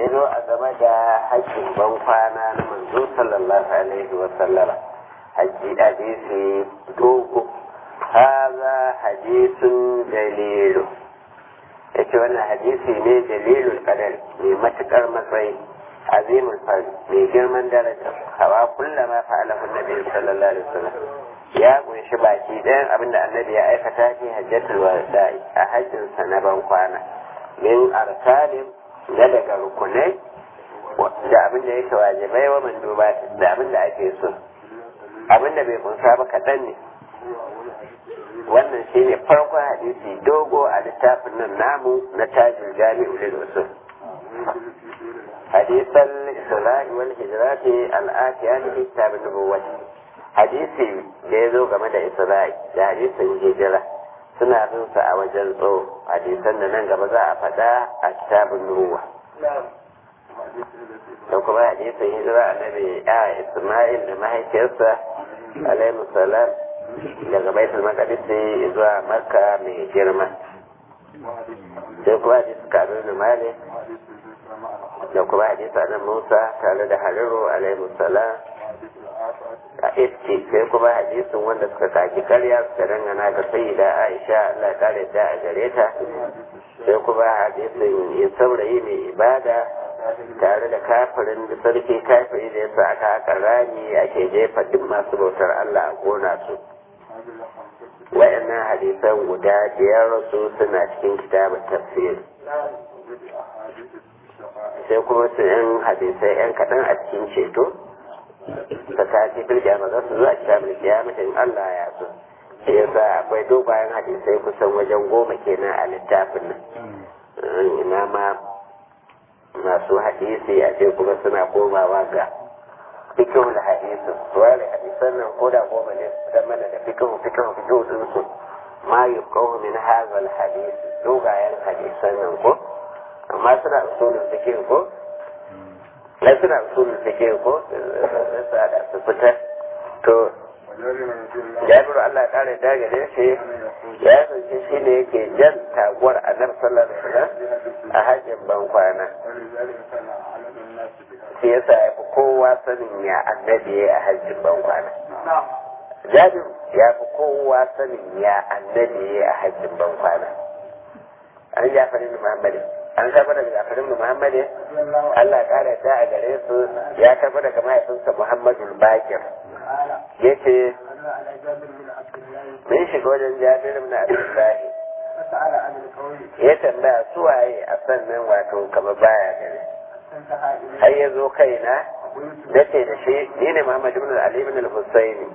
ya zo a game da hajjin ban kwana na manzo sallallahu alaihi wa sallama hajji hadisi dogo haza hadisun dalilu ya ce wannan hadisi ne dalilul qadar mai matukar matsayi azimul fard mai girman daraja hawa kullama fa'alahu nabi sallallahu alaihi wasallam ya kunshi baki ɗayan abinda annabi ya aikata fi hajjatul wada'i a hajjinsa na ban kwana min arsalin na daga rukunai da abin da yake wajibai wa manduba da abin da ake so abin da bai kunsa ba kaɗan ne wannan shine farkon hadisi dogo a littafin nan namu na tajin jami'u lil usul hadisan isra'i wal hijrati al-atiya li kitab an-nubuwwah hadisi da ya zo game da isra'i da hadisin hijira suna bin sa a wajen tso hadisan da nan gaba za a faɗa a kitabun nuwa da kuma hadisin hijira annabi a isma'il da mahaifiyarsa alaihi salam daga baitul maqdis zuwa makka mai girma sai kuma hadisi kabir da malik da kuma hadisi annabi musa tare da hariru alaihi salam a iske sai kuma hadisin wanda suka kaki karya suka dangana ga sayyida aisha Allah kare da a gare ta sai kuma hadisin yin saurayi mai ibada tare da kafirin da sarki kafiri da yasa aka haka rami ake jefa duk masu bautar Allah a gona su wayannan hadisan guda biyar su suna cikin kitabun tafsir sai kuma su yan hadisai yan kaɗan a cikin ceto ta tashi fil kiyama za su zuwa kitabul kiyama in Allah ya so shi yasa akwai dogayen hadisai kusan wajen goma kenan a littafin nan ina ma masu hadisi a ce kuma suna komawa ga fikihul hadisi wale hadisan nan ko da goma ne su mana da fikihu fikihu fikihu din su ma yuqawu min hadha al hadis dogayen hadisan nan ko amma suna usulul fikihu ko na suna usulul fiqh ko sa da su fitar to jabiru Allah ya kare da gare shi ya sauke shi ne yake jan taguwar annabi sallallahu alaihi wasallam a hajjin ban kwana shi yasa ya fi kowa sanin ya annabi ya a hajjin ban kwana jabiru ya fi kowa sanin ya annabi ya a hajjin ban kwana an jafarin muhammadin an karɓa daga jafarin muhammadin Allah ƙara ta a gare su ya karɓa daga mahaifinsa Muhammadu Bakir. Ya ce, Mun shiga wajen Jabir na Abdullahi. Ya tambaya su waye a sannan wato kama baya gare. Har ya zo kaina, da ce da shi, ni ne Muhammad ibn Ali ibn al-Husaini.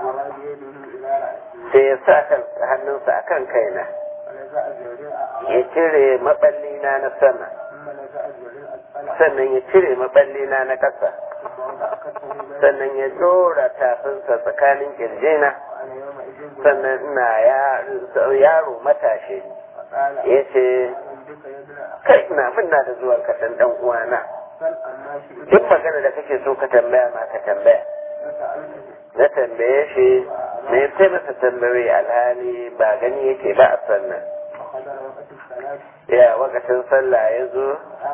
Sai ya sa hannunsa akan kaina. Ya cire maɓallina na sama. sannan ya cire maballina na ƙasa sannan ya dora tafinsa tsakanin kirjina sannan ina yaro matashi ya ce kai na minna da zuwan kaɗan ɗan uwana duk magana da kake so ka tambaya ma ka tambaya na tambaye shi me sai masa tambaye alhali ba gani yake ba a sannan ya wakacin sallah ya zo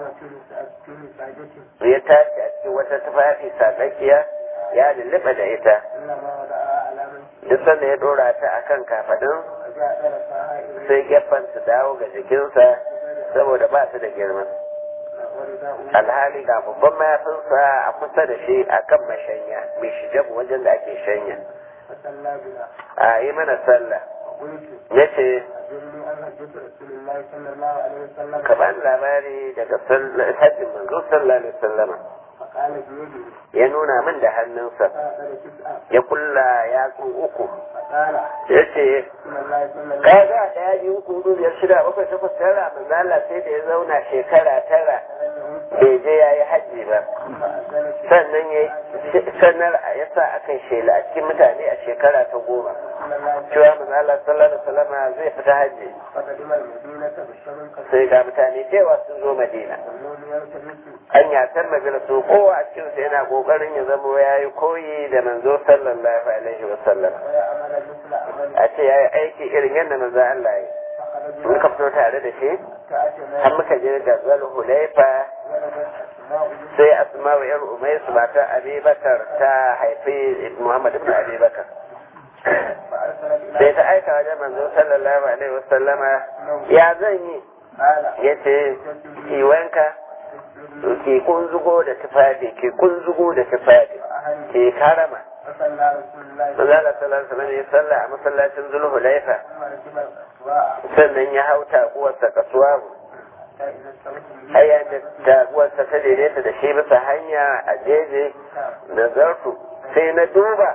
ya tashi a cikin wata tufafi sadakkiya ya lulluɓa da ita duk sanda ya dora ta a kan kafadin sai gefen su dawo ga jikinsa saboda ba su da girma alhali ga babban mayafinsa a kusa da shi a kan mashanya mai shijabu wajen da ake shanya a yi mana sallah ya ce ka ba labari daga hajjin manzo sallallahu alaihi wasallama ya nuna min da hannunsa ya kulla yatsu uku ya ce ka ga ɗaya biyu uku hudu biyar shida bakwai takwas tara manzala sai da ya zauna shekara tara bai je ya yi hajji ba sannan ya sanar a ya sa a kan shela a cikin mutane a shekara ta goma cewa manzala sallallahu alaihi wasallama zai fita hajji sai ga mutane cewa sun zo madina an yatar magana su kowa a cikinsa yana kokarin ya zama ya yi koyi da manzo sallallahu alaihi wasallam a ce ya yi aiki irin yadda manzo Allah ya yi muka fito tare da shi har muka je da zal hulaifa sai asma'u yar umaisu mata abubakar ta haifi muhammad ibn abubakar sai ta aika wajen manzo sallallahu alaihi wasallama ya zan yi ya ce kiwanka ke kunzugo da tufafi ke kunzugo da tufafi ke karama Manzala sallallahu alaihi wasallam ya salla a masallacin Zulhulaifa sannan ya hau taguwarsa kasuwa haya da taguwarsa ta daidaita da shi bisa hanya a jeje na zartu sai na duba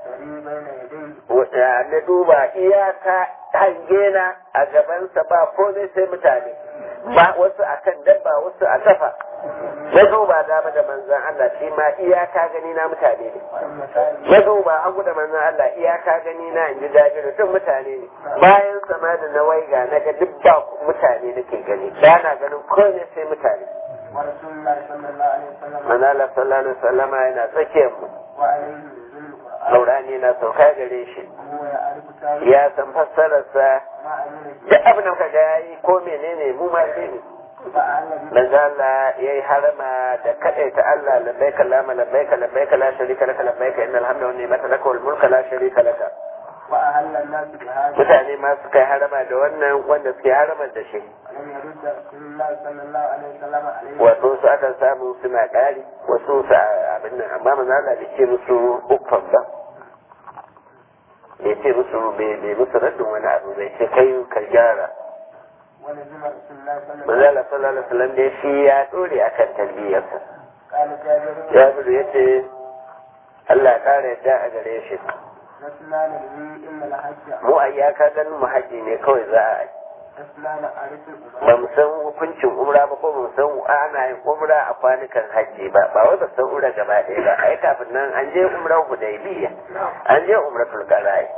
na duba iyaka hangena a gabansa ba komai sai mutane ba wasu akan dabba wasu a kafa na duba dama da manzan Allah shi ma iyaka gani na mutane ne na duba hagu da manzan Allah iyaka gani na in ji jabiru duk mutane ne bayan sama da na waiga na ga duk ba mutane nake gani ba na ganin komai sai mutane manzala sallallahu alaihi wasallama yana tsakiyar mu Saurani na sauka gare shi ya san fassararsa duk abin da ka ga yayi ko menene mu ma sai ne manzo Allah yayi harama da kadaita Allah labbaika Allahumma labbaika labbaika la sharika laka labbaika innal hamda wan ni'mata laka wal mulka la sharika laka mutane ma suka yi harama da wannan wanda suke harama da shi wasu su akan samu suna ƙari wasu su abin nan amma manzo Allah bai ce musu uffan ba bai ce musu bai musu raddin wani abu bai ce kai ka gyara manzo Allah sallallahu alaihi wasallam dai shi ya dore akan talbiyarsa Jabiru ya ce Allah ya kare yadda a gare shi mu a iyaka ganin mu haji ne kawai za a yi ba mu san hukuncin umra ba ko mu san ana yin umra a kwanukan hajji ba ba wai ba san umra gaba ɗaya ba ai kafin nan an je umra hudaybiya an je umra tulkarai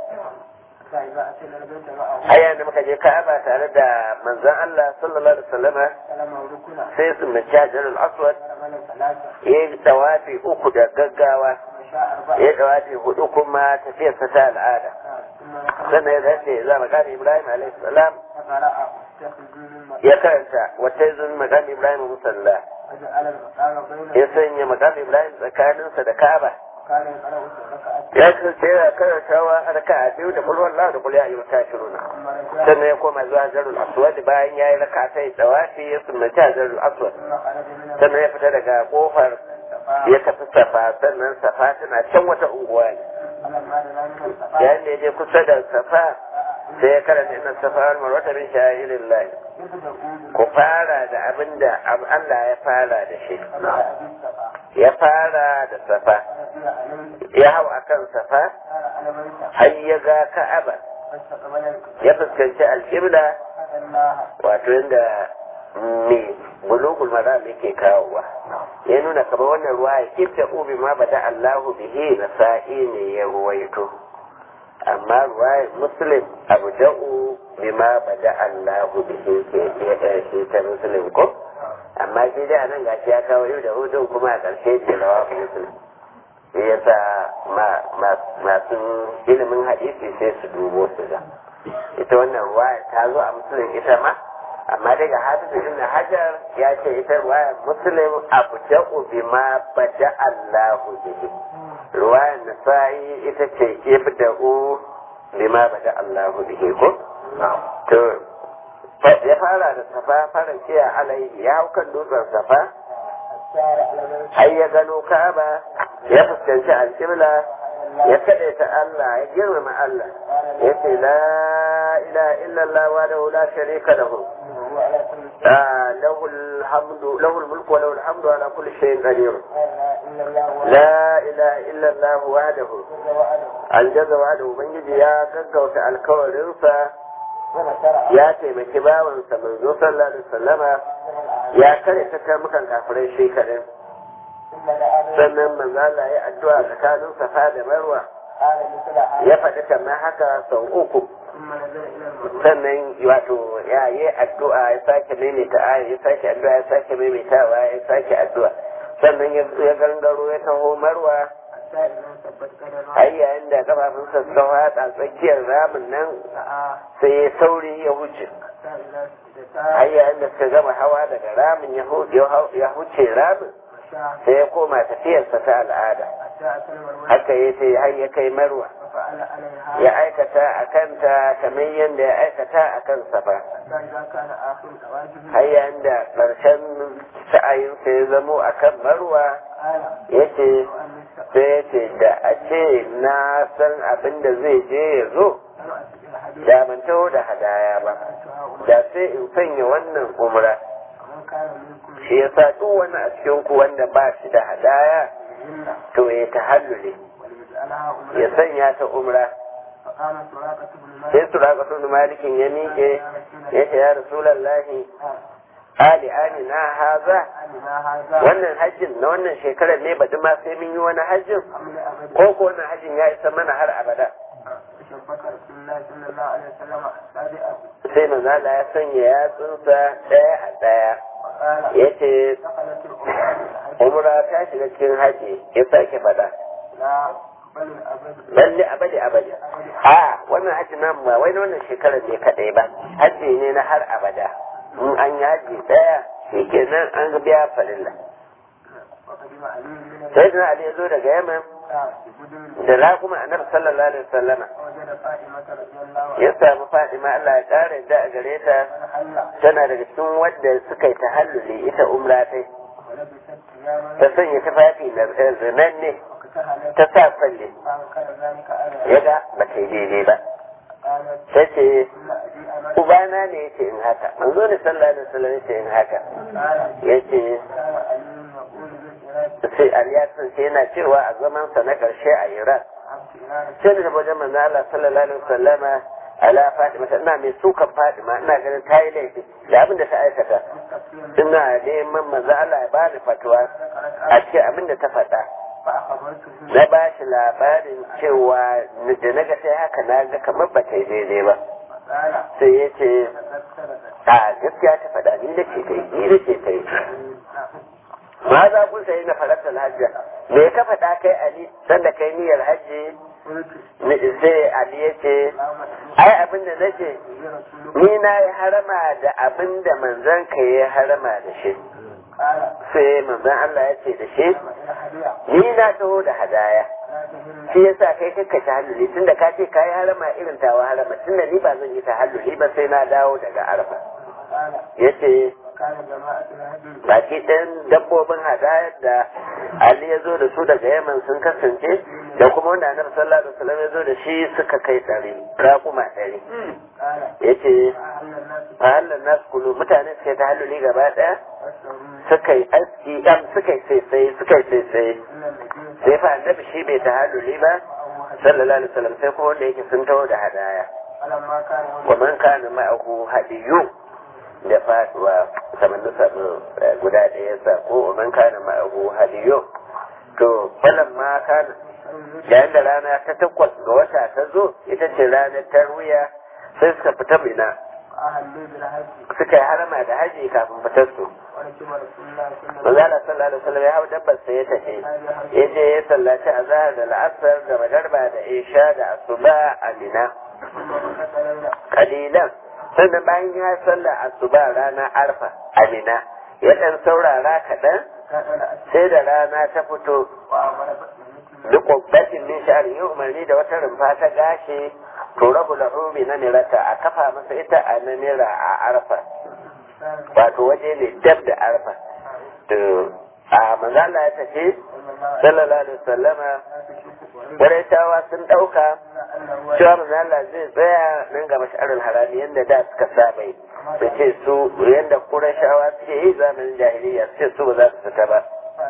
aya da muka je ka'aba tare da manzon Allah sallallahu alaihi wasallama sai su mace hajarul aswad ya yi tawafi uku da gaggawa ya tawafi hudu kuma tafiyarsa ta al'ada sannan ya zace za mu gane Ibrahim alaihi salam ya karanta wata zun magana Ibrahim musalla ya sanya magana Ibrahim tsakaninsa da Ka'aba ya kasance yana karantawa a raka a biyu da kulwar Allah da kulya ayyuka kafiruna sannan ya koma zuwa jarul aswad bayan ya yi raka ta yi tsawafi ya sunnaci a jarul aswad sannan ya fita daga kofar ya tafi safa sannan safa tana can wata unguwa ne yayin da ya je kusa da safa sai ya karanta inna safa wal marwata min sha'irin lahi ku fara da abin da Allah ya fara da shi ya fara da safa ya hau akan safa har ya ga ka'aba ya fuskanci alƙibla wato inda me bulugul maram yake kawowa ya nuna kamar wannan ruwa ya kifta ubi ma bada Allahu bihi na sa'i ne ya ruwaito amma ruwa muslim abu da'u bima bada Allahu bihi ke shi ta muslim ko amma shi dai anan gashi ya kawo yau da hudun kuma a ƙarshe ce rawa muslim shi yasa masu ilimin hadisi sai su dubo su ga ita wannan ruwa ta zo a musulun ita ma amma daga hafizu ibn hajar ya ce ita ruwayar muslim abu da'u bima bada Allahu bihi ruwayar nasa'i ita ce ibda'u bima bada Allahu bihi ko to ya fara da safa fara ciya alaihi ya hau kan dutsen safa har ya gano ka'aba ya fuskanci alƙibla ya kaɗe ta Allah ya girmama Allah ya ce la ilaha illallah wa la sharika lahu له الحمد له الملك وله الحمد على كل شيء قدير لا اله الا الله وحده الجزا وحده ubangiji ya gaggauta alkawarinsa ya taimaki bawansa manzo sallallahu alaihi wasallama ya kare ta karmukan kafirai shi kadai sannan manzo Allah ya addu'a tsakanin safa da marwa ya faɗi kamar haka sau uku sannan wato ya yi addu'a ya sake maimaita aya ya sake addu'a ya sake maimaitawa ya sake addu'a sannan ya gangaro ya taho marwa har yayin da kafafunsa suka fada tsakiyar ramin nan sai ya sauri ya wuce har yayin da suka gama hawa daga ramin ya huce ramin sai ya koma tafiyarsa ta al'ada haka ya ce har ya kai marwa ya aikata a kanta kamar yadda ya aikata a kan safa har yayin da ƙarshen sa'ayinsa ya zamo a kan marwa ya ce sai ya ce da a ce na san abin da zai je ya zo da ban taho da hadaya ba da sai in sanya wannan umra shi ya sa duk wani a cikin ku wanda ba shi da hadaya to ya tahallule ya sanya ta umra sai suraka tun malikin ya miƙe ya ce ya rasulallahi ali ali na haza wannan hajjin na wannan shekarar ne baɗi ma sai mun yi wani hajjin ko ko wannan hajjin ya isa mana har abada sai manzala ya sanya yatsunsa ɗaya a ɗaya ya ce umra ta shiga cikin haji ya sake faɗa lalle abadi abadi a wannan haji nan ba wai na wannan shekarar ne kaɗai ba haji ne na har abada in an yi haji ɗaya shi kenan an biya farilla sai da Ali ya zo daga Yaman da raƙuma annabi sallallahu alaihi wasallama ya samu Fadima Allah ya ƙara yadda a gare ta tana daga cikin wadda suka yi tahalluli ita umra tai ta sanya tufafi na zinan ne ta sa falle ya ga ba ta yi daidai ba ta ce ubana ne ya ce in haka manzo ne sallallahu alaihi wasallam ya ce in haka ya ce sai aliyasin sai yana cewa a zamansa na ƙarshe a iran sai da wajen manzo Allah sallallahu alaihi wasallama ala Fatima ina mai sukan Fatima ina ganin ta yi laifi da abin da ta aikata ina neman manzo Allah ya bani fatuwa a ce abin da ta faɗa na ba shi labarin cewa da na ga sai haka na ga kamar ba ta yi daidai ba sai ya ce a gaskiya ta faɗa ni da ce ta yi ni da ce ta yi ma za kun sayi na farasar hajji me ka faɗa kai ali sanda kai niyyar hajji sai ali ya ce ai abin da nake ni na yi harama da abin da manzon ka yi harama da shi sai manzon Allah ya ce da shi ni na taho da hadaya shi yasa kai kakka ta halluli tunda ka ce ka yi harama irin tawa harama tunda ni ba zan yi ta halluli ba sai na dawo daga arfa ya ce baki ɗayan dabbobin hadayar da Ali ya zo da su daga Yaman sun kasance da kuma wanda Annabi sallallahu alaihi wasallam ya zo da shi suka kai ɗari raƙuma ɗari yace fahallan nasu kulu mutane suka yi ta halluli gaba ɗaya suka yi aski ɗan suka yi sai suka yi sai sai fa annabi shi bai ta halluli ba sallallahu alaihi wasallam sai kuma wanda yake sun taho da hadaya wa man kana ma'ahu hadiyyu da faduwa kamar na samu guda ɗaya sa ko man kana ma'ahu hadiyo to falan ma kana yayin da rana ta takwas ga wata ta zo ita ce ranar tarwiya sai suka fita mina suka yi harama da haji kafin fitar su Manzala sallallahu alaihi wasallam ya hau dabbar sai ya tafi ya je ya sallaci azhar da la'asar da magarba da isha da asuba a mina kalilan sannan bayan ya sallah asuba rana arfa amina ya dan saurara kaɗan sai da rana ta fito duk ƙwabbatin min sha'ari yi umarni da wata rumfa ta gashi to rabu lahumi na mirata a kafa masa ita a namira a arfa wato waje ne dab da arfa to a manzala ya tafi sallallahu alaihi wasallama Qurayshawa sun ɗauka cewa manzala zai tsaya nan ga mash'arul harami yadda da suka saba yi su ce su yadda Qurayshawa suke yi zamanin jahiliya su ce su ba za su fita ba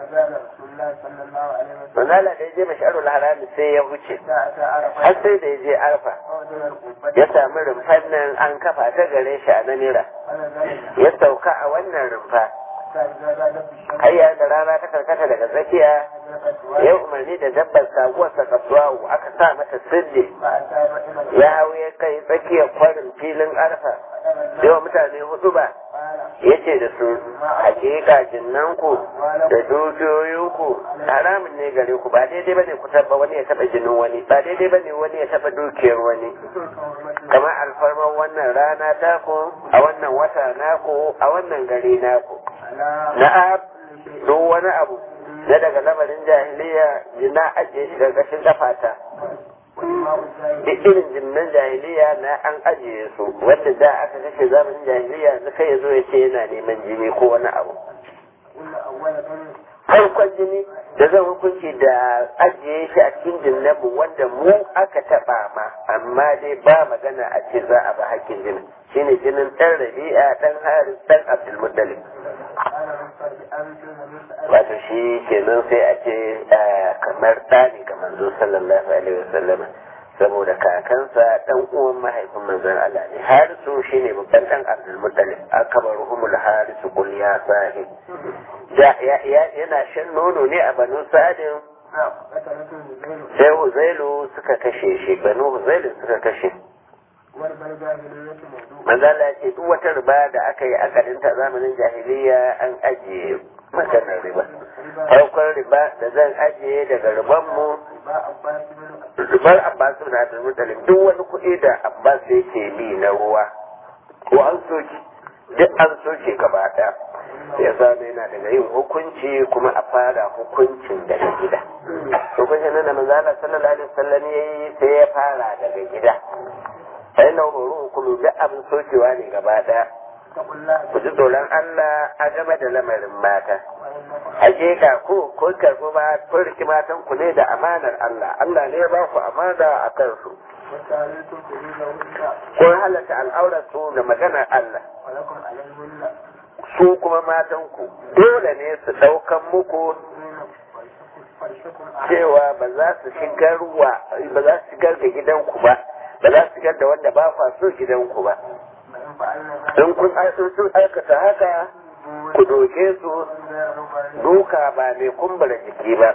manzala da ya je mash'arul harami sai ya wuce har sai da ya je arfa ya sami rumfan nan an kafa ta gare shi a namira ya sauka a wannan rumfa hayya da rana ta karkata daga tsakiya ya umarni da dabbar saguwarsa kasuwawu aka sa mata sirri ya hau ya kai tsakiyar kwarin filin arfa yawa mutane hudu ba ya ce da su hakika jinnanku da dukiyoyinku haramun ne gare ku ba daidai bane ku taba wani ya taba jinin wani ba daidai bane wani ya taba dukiyar wani kamar alfarman wannan rana taku a wannan wata naku a wannan gari naku na'am duk wani abu na daga lamarin jahiliya na ajiye shi ƙarƙashin kafata duk irin jinnan jahiliya na an ajiye su wanda da aka kashe zamanin jahiliya na kai ya zo ya ce yana neman jini ko wani abu farkon jini da zan hukunci da ajiye shi a cikin jinnanmu wanda mu aka taɓa ma amma dai ba magana a ce za a ba hakkin jinin shine jinin ɗan rabi'a ɗan haris ɗan abdulmuttalib wato shi kenan sai a ce kamar ɗani ga manzo sallallahu alaihi wasallama saboda kakansa dan uwan mahaifin manzon Allah ne harisu shine babban dan Abdul Muttalib akbaruhumul harisu qul ya sahib yana shan nono ne a banu sadin sai Huzailu suka kashe shi banu Huzailu suka kashe manzala ya ce duk wata riba da aka yi akadinta zamanin jahiliya an ajiye maganar riba farkon riba da zan ajiye daga ribanmu ribar abbas na da mutalin duk wani kuɗi da abbas yake bi na ruwa ko an soke duk an soke gaba ɗaya ya zama yana daga yin hukunci kuma a fara hukuncin daga gida hukuncin nan da manzala sallallahu alaihi wasallam yayi sai ya fara daga gida sai na horo hukumi duk abin sokewa ne gaba ɗaya ku ji tsoron Allah a game da lamarin mata. Hakika ku kun karɓi ma kun riki matan ku ne da amanar Allah. Allah ne ya ba ku amana a kansu. Kun halatta al'aurar su da maganar Allah. Su kuma matan ku dole ne su ɗaukan muku cewa ba za su shigar wa ba za su shigar da gidanku ba ba za su shigar da wanda ba kwa so gidanku ba. in kun sun aikata haka ku doke su duka ba mai kumbura jiki ba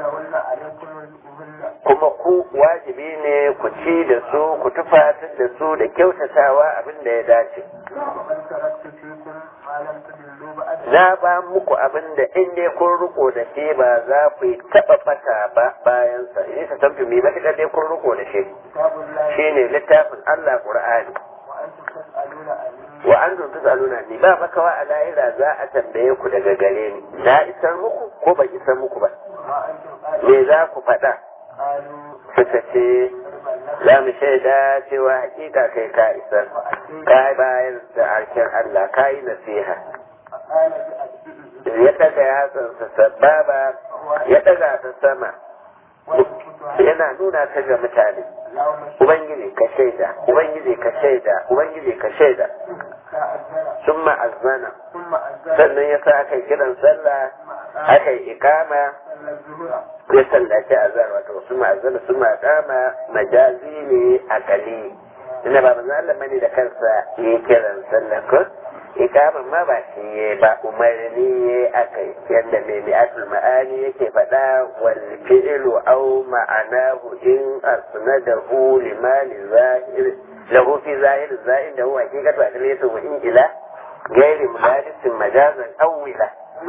kuma ku wajibi ne ku ci da su ku tufatar da su da kyautatawa abin da ya dace na ba muku abin da in dai kun riko da shi ba za ku yi taɓa fata ba bayansa in ta tamfi mai matuƙar dai kun riko da shi shine littafin Allah Qur'ani wa an zuntu tsaluna ni ba makawa a lahira za a tambaye ku daga gare ni na isar muku ko ban isar muku ba me za ku faɗa suka ce za mu shaida cewa hakika kai ka isar ka bayan da harshen Allah ka yi nasiha ya daga yatsansa sababa ya daga ta sama yana nuna ta ga mutane ubangiji ka shaida ubangiji ka shaida ubangiji ka shaida sun ma'azzana sannan ya sa aka kiran sallah aka yi ikama ya sallaci azar wato sun ma'azzana sun ma'akama majazi ne a kali ina ba manzo Allah bane da kansa ya kiran sallah ko ikaman ma ba shi ya ba umarni ya aka yi yadda mai mi'atul ma'ani yake faɗa wal fi'lu aw ma'anahu in asnadahu limani zahir lahu fi zahir zahir da huwa hakikatu adliyatu wa in ila gairi muladisin majazan awwila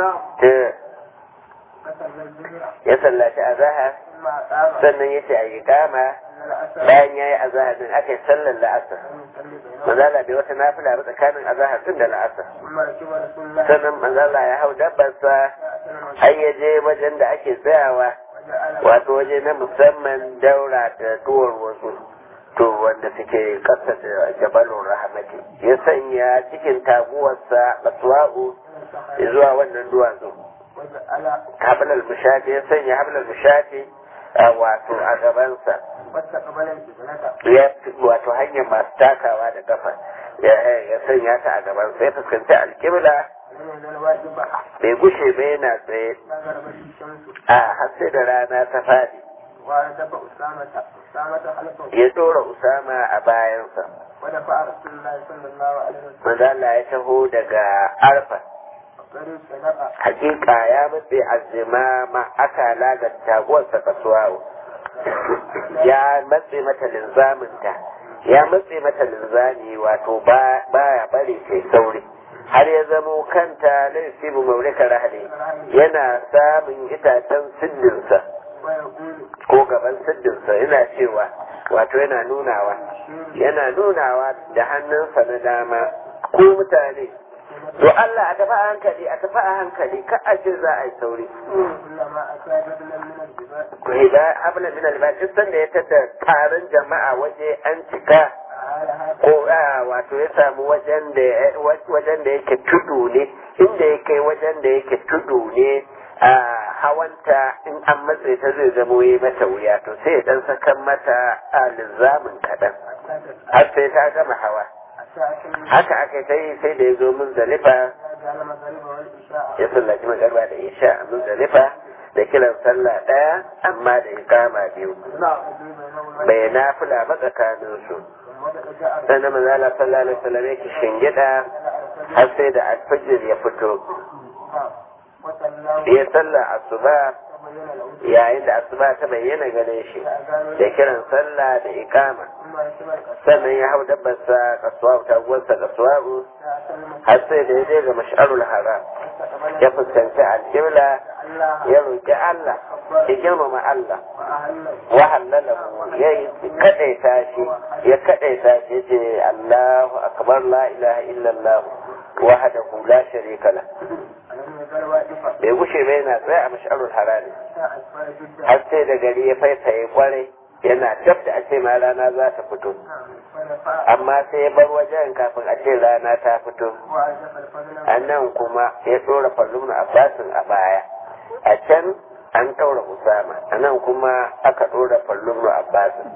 ya sallaci azahar sannan ya ce a yi kama bayan ya yi azahar din aka yi sallar la'asar manzala bai wata nafila ba tsakanin azahar din da la'asar sannan manzala ya hau dabbarsa har ya je wajen da ake tsayawa wato waje na musamman daura da tuwar wasu to wanda suke kasa da jabalun rahamati ya sanya cikin taguwarsa baswa'u zuwa wannan duwatsu hablal mushafi ya sanya hablal mushafi wato a gabansa ya wato hanyar masu takawa da kafa ya sanya ta a gabansa ya fuskanci alkibla bai gushe ba yana tsaye a har sai da rana ta fadi ya tsora usama a bayansa manzo Allah ya taho daga arfa hakika ya matse azimama aka laga taguwarsa kasuwa ya matse mata linzaminta ya matse mata linzami wato baya bari sai sauri har ya zamo kanta na yusibu maulika rahali yana samun itacen siddinsa ko gaban siddinsa yana cewa wato yana nunawa yana nunawa da hannunsa na dama ko mutane to Allah a tafi a hankali a tafi a hankali ka a ce za a yi sauri كلما أتى بدلا من الجبال ku hida habla min albas duk sanda ya tada taron jama'a waje an cika أعالها ko a wato ya samu wajen da wajen da yake tudu ne inda ya kai wajen da yake tudu ne a hawanta in an matse ta zai zamo yi mata wuya to sai ya dan sakan mata a lizamin kaɗan har sai ta gama hawa haka aka ta yi sai da ya zo muzdalifa جعل المغرب والعشاء ya sallaci magarba da isha a muzdalifa da kiran sallah ɗaya amma da ikama biyu bai nafila ba tsakaninsu sannan manzala sallallahu alaihi wasallam yake shingida har sai da alfajir ya fito ya sallah asuba yayin da asuba ta bayyana gare shi da kiran sallah da ikama sannan ya hau dabbarsa kasuwa ta gwarsa kasuwa har sai da ya je ga mash'arul haram ya fuskanci alkibla ya roƙi Allah ya girmama Allah wa halalahu ya yi kadaita shi ya kadaita shi ce Allahu akbar la ilaha illallah wahdahu la sharika la bai gushe ba yana tsaye a mash'arul harami har sai da gari ya faifaye kwarai yana dab da a ce ma rana za ta fito amma sai ya bar wajen kafin a ce rana ta fito a nan kuma ya tsora fallon abbasin a baya a can an ɗaura usama a nan kuma aka ɗora fallon abbasin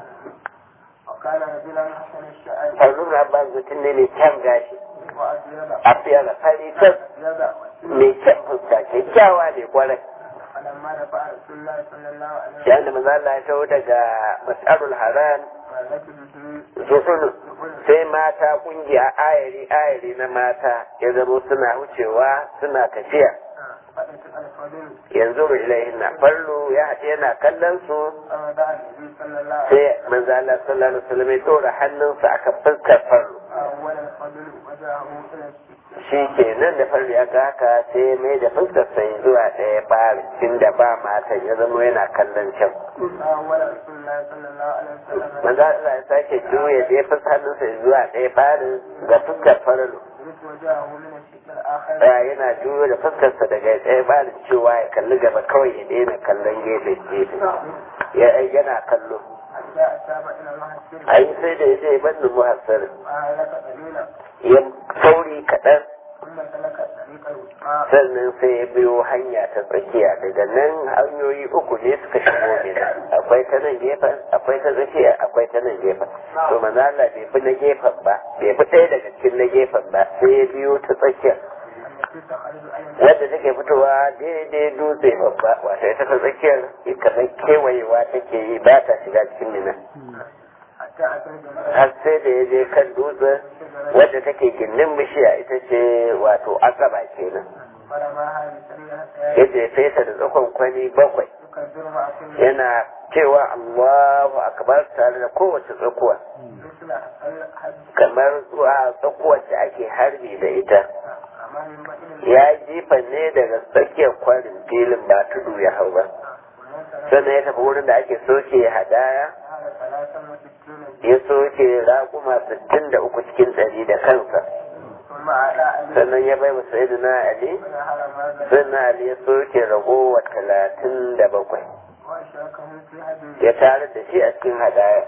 fallon abbasin mutum ne mai kyan gashi a fiye da fari tas mai kyan fuska kyakkyawa ne kwarai shi da maza Allah ya taho daga mas'arul haram zuhunu sai mata kungiya ayari ayari na mata ya zama suna wucewa suna tafiya yanzu ilaihin na fallo ya haɗe yana kallon su sai manzo Allah sallallahu alaihi wasallam ya tora hannunsa aka fuskar fallo shi ke nan da farko ya ga haka sai mai da fuskar sai zuwa ɗaya ɓari inda ba matan ya zama yana kallon can. Manzo Allah ya sake juya da ya fuskar hannunsa zuwa ɗaya ɓarin ga fuskar farlo. Ya yana juyo da fuskarsa daga ɗaya ɓarin cewa ya kalli gaba kawai ya daina kallon gefe gefe. Yana kallo. Ai sai da ya je ban muhassarin. ya sauri kaɗan sannan sai ya biyo hanya ta tsakiya daga nan hanyoyi uku ne suka shigo mina akwai ta nan gefen akwai ta tsakiya akwai ta nan gefen to manzo Allah bai bi na gefen ba bai bi ɗaya daga cikin na gefen ba sai ya biyo ta tsakiya wadda take fitowa daidai dutse babba wata ita ta tsakiyar kamar kewayewa take yi ba ta shiga cikin mina har sai da ya je kan dutsen wadda take gindin bishiya ita ce wato akaba kenan ya jefe ta da tsakon kwani bakwai yana cewa Allahu akbar tare da kowace tsakuwa kamar zuwa tsakuwar da ake harbi da ita ya jifa ne daga tsakiyar kwarin filin ba tudu ya hau ba sannan ya tafi wurin da ake soke hadaya ya soke raƙuma sittin da uku cikin ɗari da kansa sannan ya bai masa idu na ali sannan ali ya soke ragowa talatin da bakwai ya tare da shi a cikin hadaya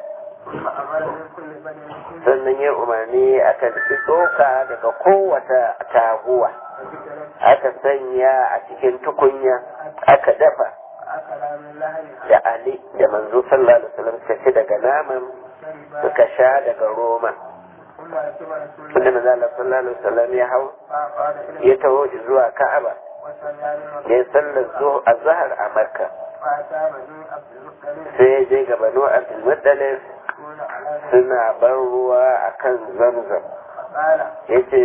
sannan ya umarni aka nufi tsoka daga kowace taguwa aka sanya a cikin tukunya aka dafa da Ali da manzo sallallahu alaihi wasallam suka ci daga naman suka sha daga roma inda manzo Allah sallallahu alaihi wasallam ya hau ya taho zuwa Ka'aba ya sallar zuwa azhar a Makka sai ya je ga Banu Abdul Muttalib suna ban ruwa akan Zamzam yace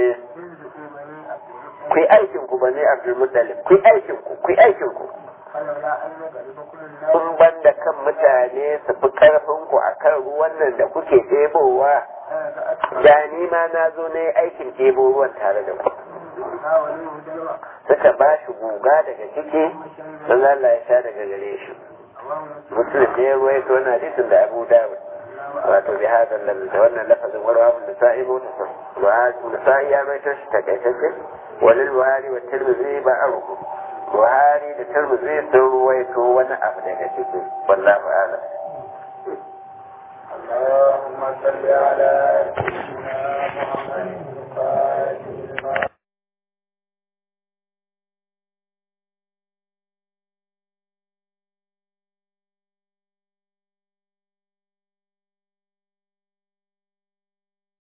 ku yi aikin ku bane Abdul Muttalib ku yi aikin ku ku yi aikin ku kun banda kan mutane su fi karfin ku a kan ruwan nan da kuke ɗebowa da ni ma na zo na yi aikin ɗebo ruwan tare da ku suka ba shi guga daga ciki don Allah ya sha daga gare shi musulun ne ya ruwa ya tona hadisin da abu dawud wato bi hadan lam da wannan lafazin warwa da sa'i mutasar wa sa'i ya mai tashi takaitacce walil buhari wa tirmidhi ba aruku buhari da tirmidhi sun ruwaito wani abu daga ciki wallahu a'lam اللهم صل على